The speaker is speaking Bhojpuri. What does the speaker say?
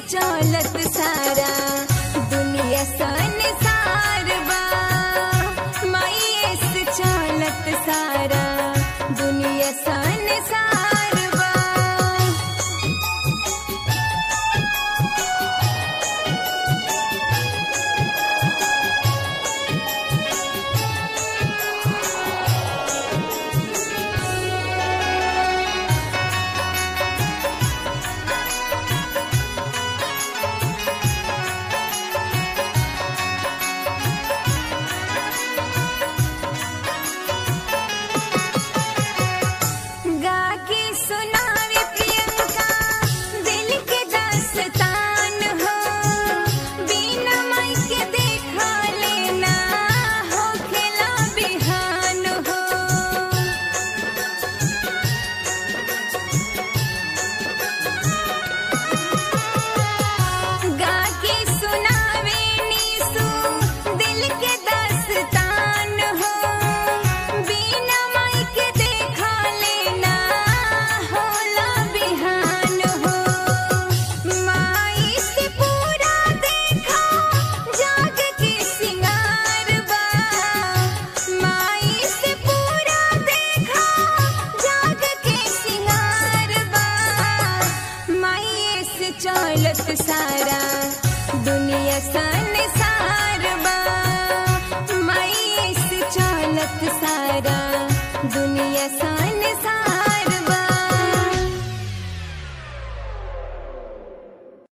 चलत सारा दुनिया संसार बा माई से चलत सारा दुनिया संसार बा गा के सुनावे प्रियंका दिल के दास्तान हो बिना माई के देखा लेना हो खेला बिहान हो गा के सुनावे नीसू दिल के दास्तान हो बिना माई के देखा लेना होला बिहान हो माई से पूरा देखा जाग के सिंगार बा माई से पूरा देखा जाग के सिंगार बा माई से चलत सारा दुनिया संसार बा माई से चलत सारा दुनिया संसार